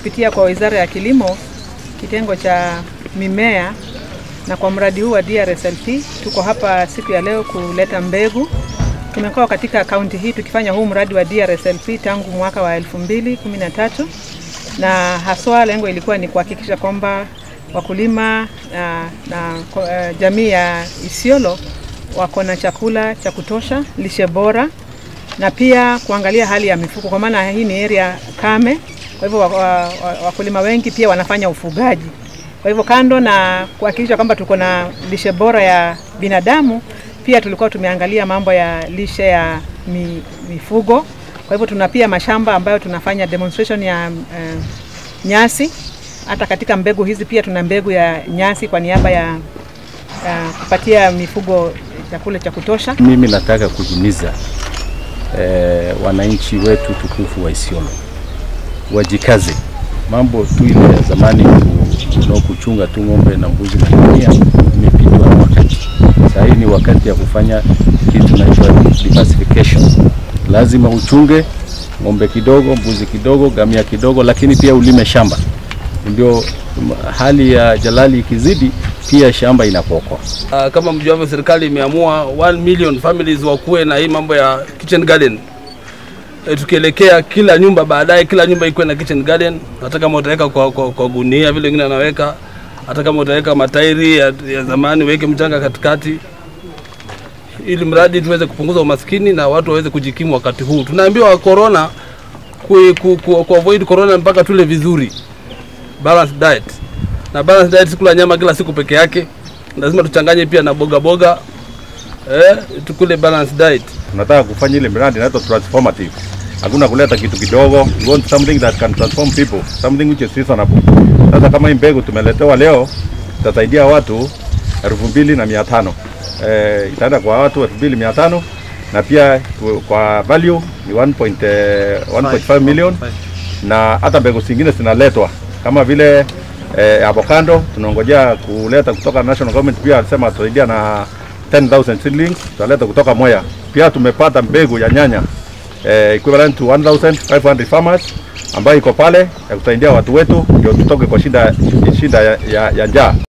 kupitia kwa Wizara ya Kilimo kitengo cha mimea na kwa mradi huu wa DRSLP tuko hapa siku ya leo kuleta mbegu. Tumekuwa katika kaunti hii tukifanya huu mradi wa DRSLP tangu mwaka wa 2013 na haswa lengo ilikuwa ni kuhakikisha kwamba wakulima na, na uh, jamii ya Isiolo wako na chakula cha kutosha, lishe bora na pia kuangalia hali ya mifugo, kwa maana hii ni area kame. Kwa hivyo wakulima wengi pia wanafanya ufugaji. Kwa hivyo kando na kuhakikisha kwamba tuko na lishe bora ya binadamu, pia tulikuwa tumeangalia mambo ya lishe ya mi, mifugo. Kwa hivyo tuna pia mashamba ambayo tunafanya demonstration ya uh, nyasi. Hata katika mbegu hizi pia tuna mbegu ya nyasi kwa niaba ya uh, kupatia mifugo chakula cha kutosha. Mimi nataka kuhimiza eh, wananchi wetu tukufu wa Isiolo wajikaze. Mambo tu ile ya zamani ku, kuchunga tu ng'ombe na mbuzi na ngamia imepitwa na wakati. Sasa hii ni wakati ya kufanya kitu naitwa diversification. Lazima uchunge ng'ombe kidogo, mbuzi kidogo, ngamia kidogo, lakini pia ulime shamba, ndio hali ya jalali ikizidi pia shamba inapokwa. Uh, kama mjuavyo, serikali imeamua 1 million families wakuwe na hii mambo ya kitchen garden. E, tukielekea kila nyumba baadaye, kila nyumba ikuwe na kitchen garden, hata kama utaweka kwa, kwa, kwa gunia vile wengine anaweka, hata kama utaweka matairi ya, ya zamani weke mchanga katikati, ili mradi tuweze kupunguza umaskini na watu waweze kujikimu wakati huu. Tunaambiwa corona ku, ku, ku, ku avoid corona mpaka tule vizuri, balanced diet na balanced diet, sikula nyama kila siku peke yake, lazima tuchanganye pia na boga boga eh, tukule balanced diet. Tunataka kufanya ile miradi inaitwa transformative. Hakuna kuleta kitu kidogo. We want something that can transform people, something which is reasonable. Sasa kama hii mbegu tumeletewa leo itasaidia watu elfu mbili na mia tano eh, itaenda kwa watu elfu mbili mia tano na pia kwa value ni 1.5 million na hata mbegu zingine zinaletwa kama vile eh, avocado tunaongojea kuleta kutoka national government, pia alisema atusaidia na 10,000 seedlings tutaleta kutoka Moya. Pia tumepata mbegu ya nyanya eh, equivalent to 1,500 farmers ambayo iko pale ya kusaidia watu wetu ndio tutoke kwa shida, shida ya, ya, ya njaa.